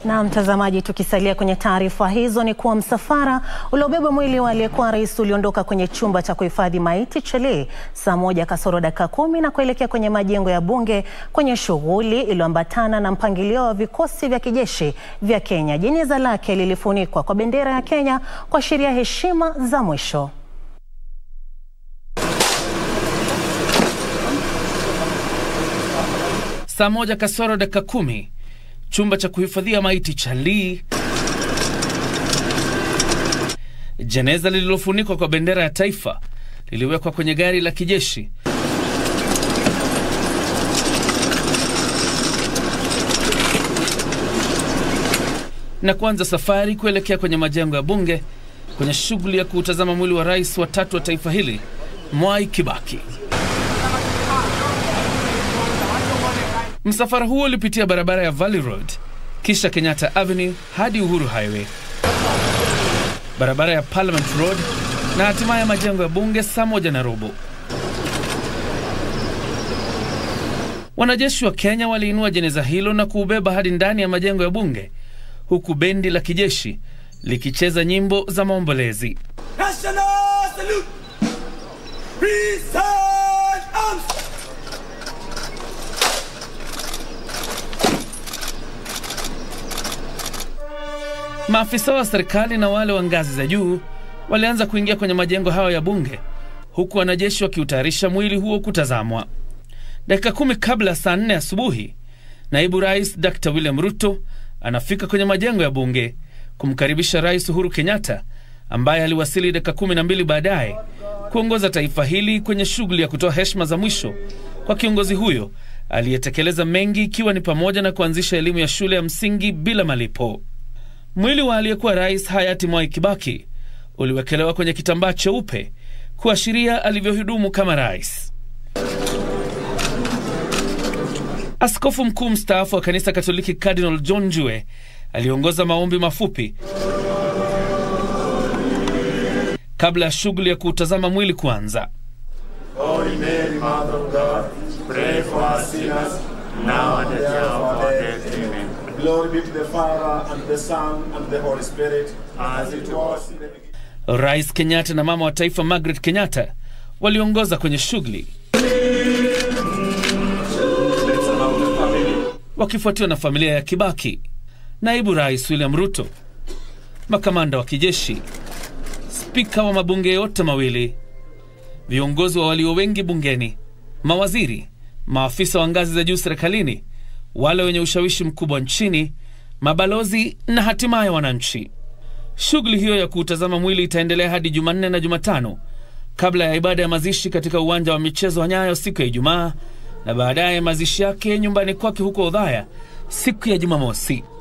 Na mtazamaji, tukisalia kwenye taarifa hizo ni kuwa msafara uliobeba mwili wa aliyekuwa rais uliondoka kwenye chumba cha kuhifadhi maiti Chelee saa moja kasoro dakika kumi na kuelekea kwenye majengo ya bunge kwenye shughuli iliyoambatana na mpangilio wa vikosi vya kijeshi vya Kenya. Jeneza lake lilifunikwa kwa bendera ya Kenya kuashiria heshima za mwisho. Saa moja kasoro dakika kumi chumba cha kuhifadhia maiti cha Lee, jeneza lililofunikwa kwa bendera ya taifa liliwekwa kwenye gari la kijeshi na kuanza safari kuelekea kwenye majengo ya bunge kwenye shughuli ya kuutazama mwili wa rais wa tatu wa taifa hili Mwai Kibaki. Msafara huo ulipitia barabara ya Valley Road kisha Kenyatta Avenue hadi Uhuru Highway, barabara ya Parliament Road na hatimaye majengo ya bunge saa moja na robo. Wanajeshi wa Kenya waliinua jeneza hilo na kuubeba hadi ndani ya majengo ya bunge huku bendi la kijeshi likicheza nyimbo za maombolezi. National salute! Present arms! Maafisa wa serikali na wale wa ngazi za juu walianza kuingia kwenye majengo hayo ya bunge huku wanajeshi wakiutayarisha mwili huo kutazamwa. Dakika kumi kabla ya saa nne asubuhi, naibu rais Dr William Ruto anafika kwenye majengo ya bunge kumkaribisha Rais Uhuru Kenyatta ambaye aliwasili dakika kumi na mbili baadaye kuongoza taifa hili kwenye shughuli ya kutoa heshima za mwisho kwa kiongozi huyo aliyetekeleza mengi ikiwa ni pamoja na kuanzisha elimu ya shule ya msingi bila malipo. Mwili wa aliyekuwa rais hayati Mwai Kibaki uliwekelewa kwenye kitambaa cheupe kuashiria alivyohudumu kama rais. Askofu mkuu mstaafu wa kanisa Katoliki Cardinal John Jue aliongoza maombi mafupi kabla ya shughuli ya kuutazama mwili kuanza. Holy Mary, Mother of God, pray for us sinners, now and at the hour of our death. Amen. Glory be to the Father, and the Son, and the Holy Spirit, As it was in the beginning. Rais Kenyatta na mama wa taifa Margaret Kenyatta waliongoza kwenye shughuli wakifuatiwa na familia ya Kibaki, naibu rais William Ruto, makamanda wa kijeshi, spika wa mabunge yote mawili, viongozi wa walio wengi bungeni, mawaziri, maafisa wa ngazi za juu serikalini, wale wenye ushawishi mkubwa nchini, mabalozi na hatimaye wananchi. Shughuli hiyo ya kuutazama mwili itaendelea hadi Jumanne na Jumatano kabla ya ibada ya mazishi katika uwanja wa michezo wa Nyayo siku ya Ijumaa na baadaye mazishi yake nyumbani kwake huko Odhaya siku ya Jumamosi.